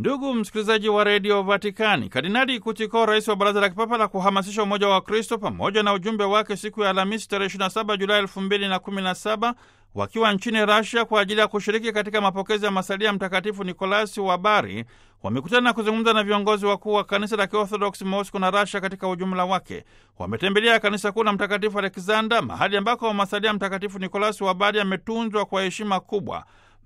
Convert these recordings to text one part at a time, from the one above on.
Ndugu msikilizaji wa redio Vatikani, Kardinali Kutiko, rais wa baraza la kipapa la kuhamasisha umoja wa Kristo, pamoja na ujumbe wake siku ya Alhamisi tarehe 27 Julai 2017 wakiwa nchini Rasia kwa ajili ya kushiriki katika mapokezi ya masalia ya Mtakatifu Nikolasi wa Bari, wamekutana na kuzungumza na viongozi wakuu wa kanisa la Kiorthodoksi Mosco na Rasia katika ujumla wake. Wametembelea kanisa kuu la Mtakatifu Alexander, mahali ambako masalia Mtakatifu Nikolasi wa Bari ametunzwa kwa heshima kubwa.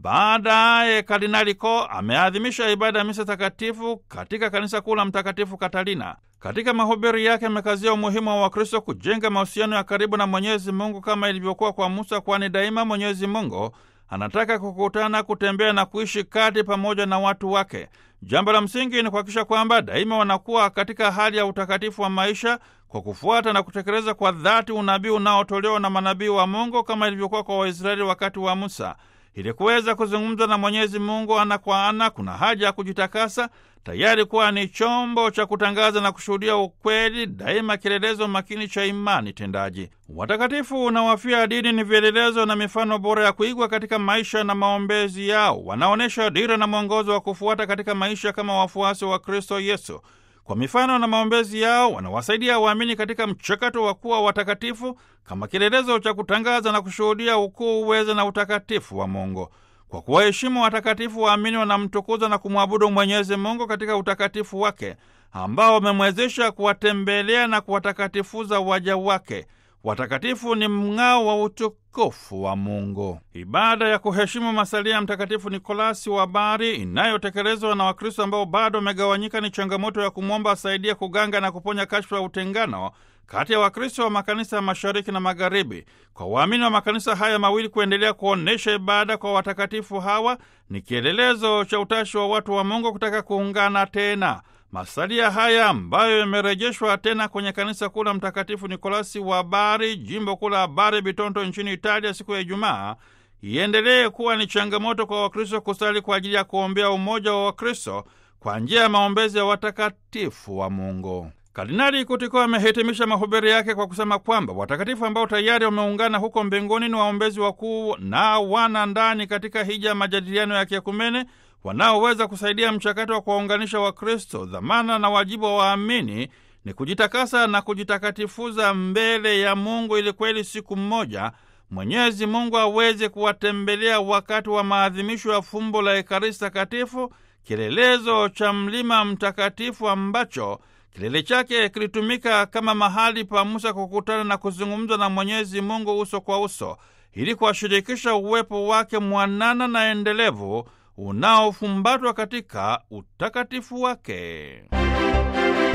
Baadaye Kardinali Ko ameadhimisha ibada ya misa takatifu katika kanisa kuu la Mtakatifu Katarina. Katika mahubiri yake amekazia umuhimu wa Wakristo kujenga mahusiano ya karibu na Mwenyezi Mungu kama ilivyokuwa kwa Musa, kwani daima Mwenyezi Mungu anataka kukutana, kutembea na kuishi kati pamoja na watu wake. Jambo la msingi ni kuhakikisha kwamba daima wanakuwa katika hali ya utakatifu wa maisha kwa kufuata na kutekeleza kwa dhati unabii unaotolewa na manabii wa Mungu kama ilivyokuwa kwa Waisraeli wakati wa Musa. Ili kuweza kuzungumza na Mwenyezi Mungu ana kwa ana, kuna haja ya kujitakasa, tayari kuwa ni chombo cha kutangaza na kushuhudia ukweli, daima kielelezo makini cha imani tendaji. Watakatifu na wafia dini ni vielelezo na mifano bora ya kuigwa katika maisha na maombezi yao. Wanaonyesha dira na mwongozo wa kufuata katika maisha kama wafuasi wa Kristo Yesu. Kwa mifano na maombezi yao wanawasaidia waamini katika mchakato wa kuwa watakatifu kama kielelezo cha kutangaza na kushuhudia ukuu, uweza na utakatifu wa Mungu. Kwa kuwaheshimu watakatifu, waamini wanamtukuza na kumwabudu Mwenyezi Mungu katika utakatifu wake ambao wamemwezesha kuwatembelea na kuwatakatifuza waja wake. Watakatifu ni mng'ao wa utukufu wa Mungu. Ibada ya kuheshimu masalia ya Mtakatifu Nikolasi wa Bari inayotekelezwa na Wakristo ambao bado wamegawanyika ni changamoto ya kumwomba asaidie kuganga na kuponya kashfa ya utengano kati ya Wakristo wa makanisa ya mashariki na magharibi. Kwa waamini wa makanisa haya mawili kuendelea kuonyesha ibada kwa watakatifu hawa ni kielelezo cha utashi wa watu wa Mungu kutaka kuungana tena. Masalia haya ambayo yamerejeshwa tena kwenye kanisa kuu la Mtakatifu Nikolasi wa Bari, jimbo kuu la Bari Bitonto nchini Italia, siku ya Ijumaa, iendelee kuwa ni changamoto kwa Wakristo kusali kwa ajili ya kuombea umoja wa Wakristo kwa njia ya maombezi ya watakatifu wa Mungu. Kardinali Kutiko amehitimisha mahubiri yake kwa kusema kwamba watakatifu ambao tayari wameungana huko mbinguni ni waombezi wakuu na wana ndani katika hija ya majadiliano ya kiekumene wanaoweza kusaidia mchakato wa kuwaunganisha Wakristo. Dhamana na wajibu wa waamini ni kujitakasa na kujitakatifuza mbele ya Mungu ili kweli siku mmoja Mwenyezi Mungu aweze kuwatembelea wakati wa maadhimisho ya fumbo la Ekaristi Takatifu, kielelezo cha mlima mtakatifu ambacho kilele chake kilitumika kama mahali pa Musa kukutana na kuzungumza na Mwenyezi Mungu uso kwa uso, ili kuwashirikisha uwepo wake mwanana na endelevu unaofumbatwa katika utakatifu wake.